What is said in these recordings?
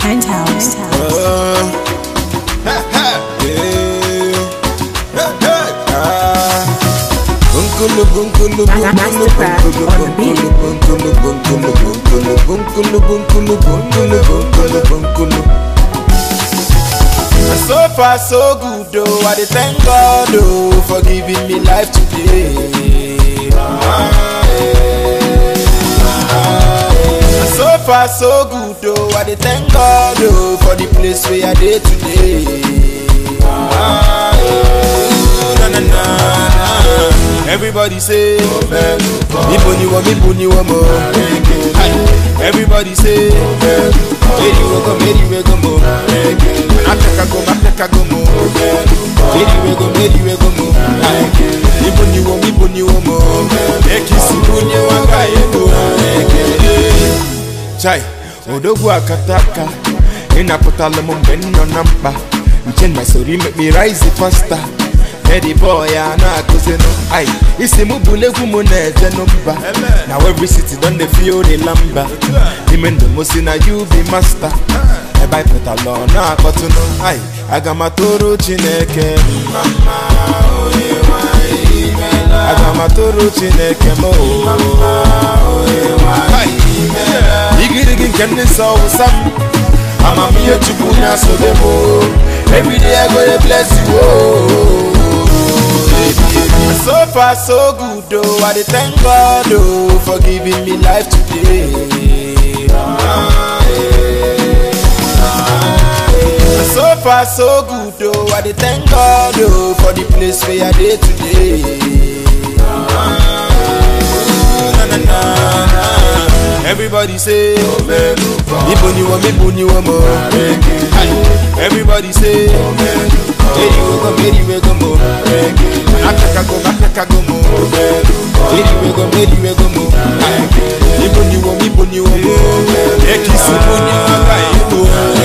Penthouse. Bunkulu bunkulu bunkulu Mastercraft bunkulu on the beat. bunkulu bunkulu bunkulu bunkulu bunkulu bunkulu bunkulu bunkulu And so far so good oh, I dey thank God oh for giving me life today. Ah, eh, ah, eh. And so far so good oh, I dey thank God oh for the place where I dey today. Ah, eh, na, na, na, na. Everybody say, Ibo ni wo, Ibo ni wo mo. Aye. Everybody say, Meri we go, Meri we go mo. Africa go, Africa go mo. Meri we go, Meri we go mo. Aye. Ibo ni wo, Ibo ni wo mo. Ekisi bunye wanga ego. Chai, odogwu akataka ịnapụtala m mgbe m nọ na mkpa nche my story make me rise faster Eddie boy a na-akụzinụ ai isi m bụla egwu m na-eje n'mba na every city don dey feel the lamba ime ndụ m si na you be master ebe anyị pụtala ọ na-akpọtụnụ ai aga m atụrụ chineke mma mma, onye nwe anyị imeela. aga m atụrụ chineke m o Hai. igirigi nke ndị nsọ wụsa m amamihe chukwu na-asobe m o. everyday i go dey bless you o. so far so good oh i dey thank god oh for giving me life today. Ah, eh, ah, eh. so far so good oh i dey thank god oh for the place where i dey today. Ah, na, na, na, na. Everybody say, Ibo ni wo, Ibo ni wo mo. Aye. Everybody say, Meri we go, Meri we go mo. Africa go, Africa go mo. Meri we go, Meri we go mo. Aye. Ibo ni wo, Ibo ni wo mo. Ekisi bunye wanga ego.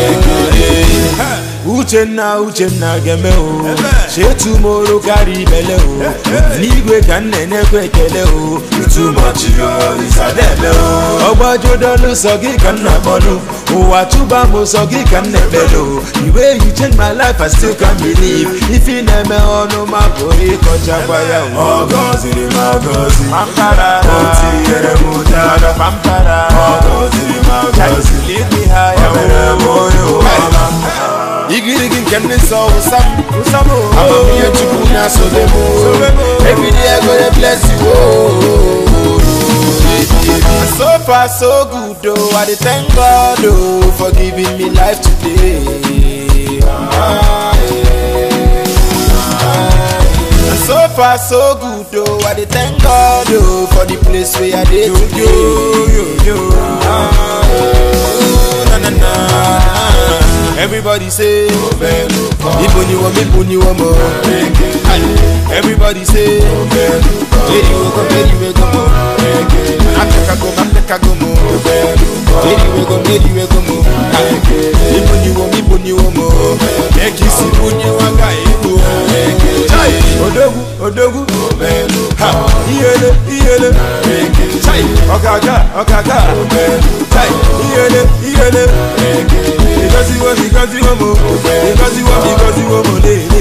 Uchenna Uchenna geme o chetumoro karịa ibele o n'igwe ka m na-enyekwa ekele o itumachi yo isadebe o ọgbajudolu sọ gị ka m na-akpọlu ụwa tụba m sọ gị ka m na-ekpele o the way you change my life I still can't believe ife ị na-eme ọnụ ma pụrụ ịkọchakwa ya o Ọgọziri m agọzi pampara O tinyere m ụdara pampara Ọgọziri m agọzi lead me higher O mere m onye ụwa igirigi nke ndị nsọ wụsam amamihe chukwu na-asobe m everyday I go dey bless you oh. And so far so good oh I dey thank God oh for giving me life today. Ah, eh, ah, eh. And so far so good oh I dey thank God oh for the place where I dey today. Ah, eh, na, na, na. Everybody say, Ibo ni wo, Ibo ni wo mo. Aye. Everybody say, Meri we go, Meri we go mo. Africa go, Africa go mo. Meri we go, Meri we go mo. Aye. Ibo ni wo, Ibo ni wo mo. Ekisi bunye wanga ego. Chai, odogwu, odogwu. Ha, iyele, iyele. Chai, ọ̀gágá, ọ̀gágá. Chai, iyele, iyele. Because you want, because you want more. Because you want, because you want more.